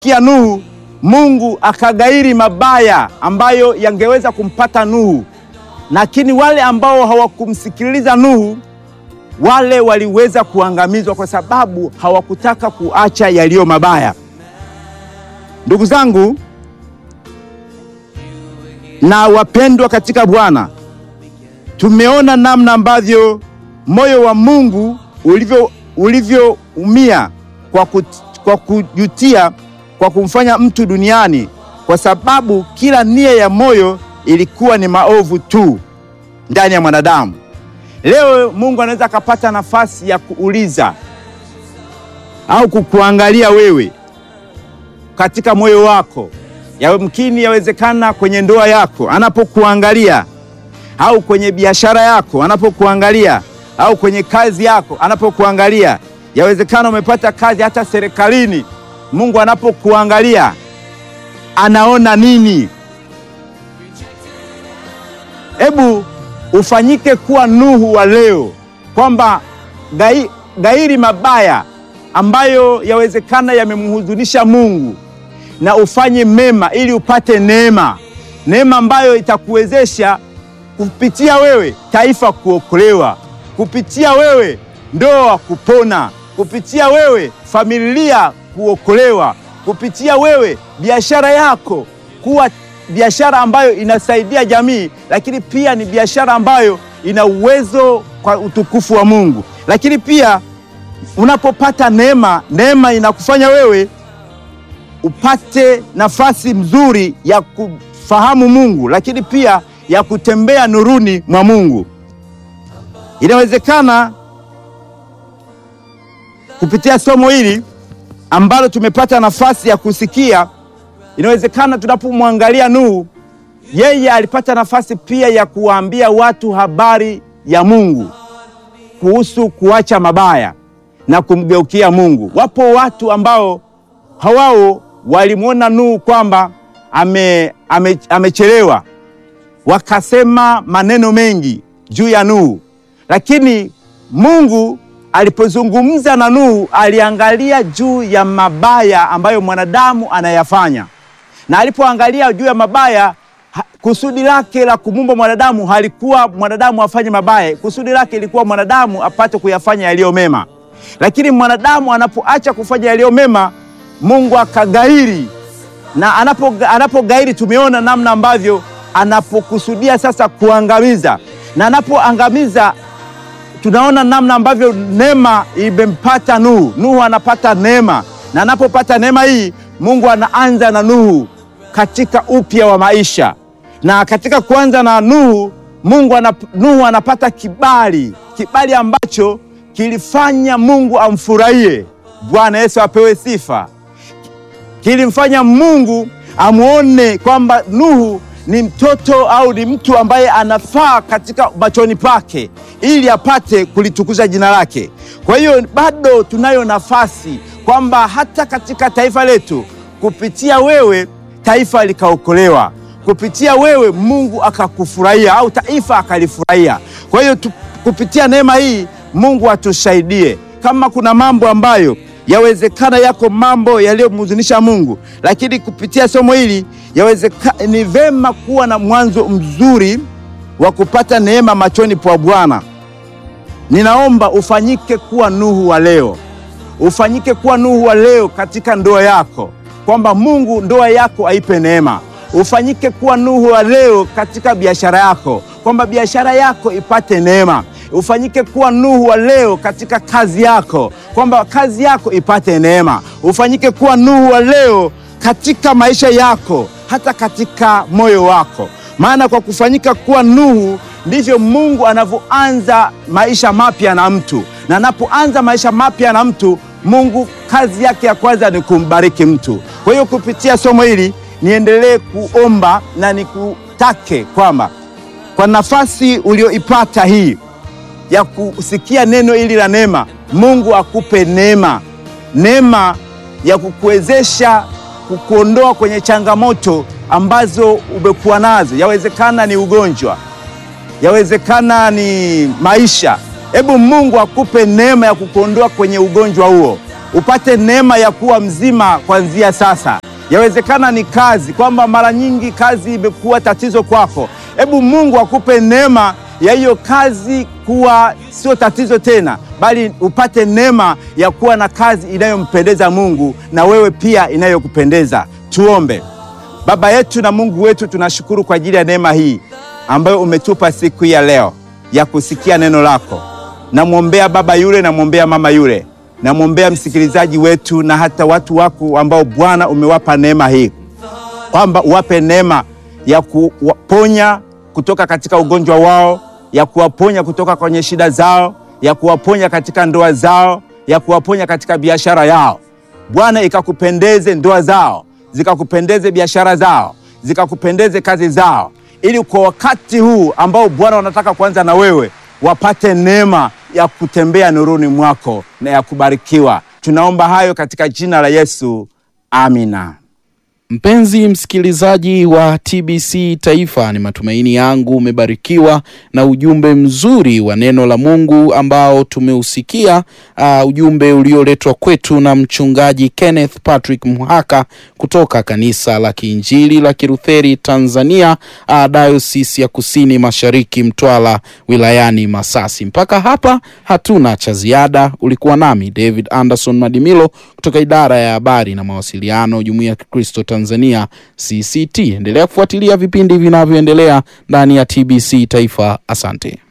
kia Nuhu, Mungu akagairi mabaya ambayo yangeweza kumpata Nuhu, lakini wale ambao hawakumsikiliza Nuhu, wale waliweza kuangamizwa kwa sababu hawakutaka kuacha yaliyo mabaya. Ndugu zangu na wapendwa katika Bwana, tumeona namna ambavyo moyo wa Mungu ulivyo ulivyoumia kwa, kut, kwa kujutia kwa kumfanya mtu duniani, kwa sababu kila nia ya moyo ilikuwa ni maovu tu ndani ya mwanadamu. Leo Mungu anaweza akapata nafasi ya kuuliza au kukuangalia wewe katika moyo wako, yamkini yawezekana kwenye ndoa yako anapokuangalia, au kwenye biashara yako anapokuangalia, au kwenye kazi yako anapokuangalia. Yawezekana umepata kazi hata serikalini. Mungu anapokuangalia anaona nini? Hebu ufanyike kuwa Nuhu wa leo, kwamba gai, gairi mabaya ambayo yawezekana yamemhuzunisha Mungu na ufanye mema ili upate neema, neema ambayo itakuwezesha kupitia wewe taifa kuokolewa, kupitia wewe ndoa kupona, kupitia wewe familia kuokolewa, kupitia wewe biashara yako kuwa biashara ambayo inasaidia jamii, lakini pia ni biashara ambayo ina uwezo kwa utukufu wa Mungu. Lakini pia unapopata neema, neema inakufanya wewe upate nafasi nzuri ya kufahamu Mungu, lakini pia ya kutembea nuruni mwa Mungu. Inawezekana kupitia somo hili ambalo tumepata nafasi ya kusikia, inawezekana tunapomwangalia Nuhu, yeye alipata nafasi pia ya kuwaambia watu habari ya Mungu kuhusu kuacha mabaya na kumgeukia Mungu. Wapo watu ambao hawao walimwona Nuhu kwamba ame, ame, amechelewa, wakasema maneno mengi juu ya Nuhu, lakini Mungu alipozungumza na Nuhu aliangalia juu ya mabaya ambayo mwanadamu anayafanya, na alipoangalia juu ya mabaya, kusudi lake la kumumba mwanadamu halikuwa mwanadamu afanye mabaya. Kusudi lake ilikuwa mwanadamu apate kuyafanya yaliyo mema, lakini mwanadamu anapoacha kufanya yaliyo mema, Mungu akagairi, na anapo anapogairi, tumeona namna ambavyo anapokusudia sasa kuangamiza, na anapoangamiza tunaona namna ambavyo neema imempata Nuhu. Nuhu anapata neema, na anapopata neema hii, Mungu anaanza na Nuhu katika upya wa maisha, na katika kuanza na Nuhu, Mungu anap, Nuhu anapata kibali, kibali ambacho kilifanya Mungu amfurahie. Bwana Yesu apewe sifa. Kilimfanya Mungu amwone kwamba Nuhu ni mtoto au ni mtu ambaye anafaa katika machoni pake ili apate kulitukuza jina lake. Kwa hiyo bado tunayo nafasi kwamba hata katika taifa letu, kupitia wewe taifa likaokolewa, kupitia wewe Mungu akakufurahia au taifa akalifurahia. Kwa hiyo kupitia neema hii Mungu atusaidie. Kama kuna mambo ambayo yawezekana yako mambo yaliyomhuzunisha Mungu, lakini kupitia somo hili yawezekana ni vema kuwa na mwanzo mzuri wa kupata neema machoni pa Bwana. Ninaomba ufanyike kuwa Nuhu wa leo, ufanyike kuwa Nuhu wa leo katika ndoa yako, kwamba Mungu ndoa yako aipe neema. Ufanyike kuwa Nuhu wa leo katika biashara yako, kwamba biashara yako ipate neema. Ufanyike kuwa Nuhu wa leo katika kazi yako, kwamba kazi yako ipate neema. Ufanyike kuwa Nuhu wa leo katika maisha yako, hata katika moyo wako, maana kwa kufanyika kuwa Nuhu ndivyo Mungu anavyoanza maisha mapya na mtu, na anapoanza maisha mapya na mtu, Mungu kazi yake ya kwanza ni kumbariki mtu. Kwa hiyo kupitia somo hili niendelee kuomba na nikutake kwamba kwa nafasi ulioipata hii ya kusikia neno hili la neema, Mungu akupe neema, neema ya kukuwezesha kukuondoa kwenye changamoto ambazo umekuwa nazo. Yawezekana ni ugonjwa, yawezekana ni maisha. Hebu Mungu akupe neema ya kukuondoa kwenye ugonjwa huo, upate neema ya kuwa mzima kuanzia sasa. Yawezekana ni kazi, kwamba mara nyingi kazi imekuwa tatizo kwako. Hebu Mungu akupe neema ya hiyo kazi kuwa sio tatizo tena, bali upate neema ya kuwa na kazi inayompendeza Mungu na wewe pia inayokupendeza. Tuombe. Baba yetu na Mungu wetu, tunashukuru kwa ajili ya neema hii ambayo umetupa siku ya leo ya kusikia neno lako. Namwombea baba yule, namwombea mama yule, namwombea msikilizaji wetu na hata watu wako ambao Bwana umewapa neema hii, kwamba uwape neema ya kuwaponya kutoka katika ugonjwa wao, ya kuwaponya kutoka kwenye shida zao, ya kuwaponya katika ndoa zao, ya kuwaponya katika biashara yao. Bwana, ikakupendeze ndoa zao, zikakupendeze biashara zao, zikakupendeze kazi zao, ili kwa wakati huu ambao Bwana wanataka kuanza na wewe, wapate neema ya kutembea nuruni mwako na ya kubarikiwa. Tunaomba hayo katika jina la Yesu, amina. Mpenzi msikilizaji wa TBC Taifa, ni matumaini yangu umebarikiwa na ujumbe mzuri wa neno la Mungu ambao tumeusikia, uh, ujumbe ulioletwa kwetu na mchungaji Kenneth Patrick Mhaka kutoka kanisa la Kiinjili la Kilutheri Tanzania, uh, Diocese ya Kusini Mashariki Mtwara wilayani Masasi. Mpaka hapa hatuna cha ziada. Ulikuwa nami David Anderson Madimilo kutoka idara ya habari na mawasiliano, Jumuiya ya Kikristo Tanzania CCT. Endelea kufuatilia vipindi vinavyoendelea ndani ya TBC Taifa. Asante.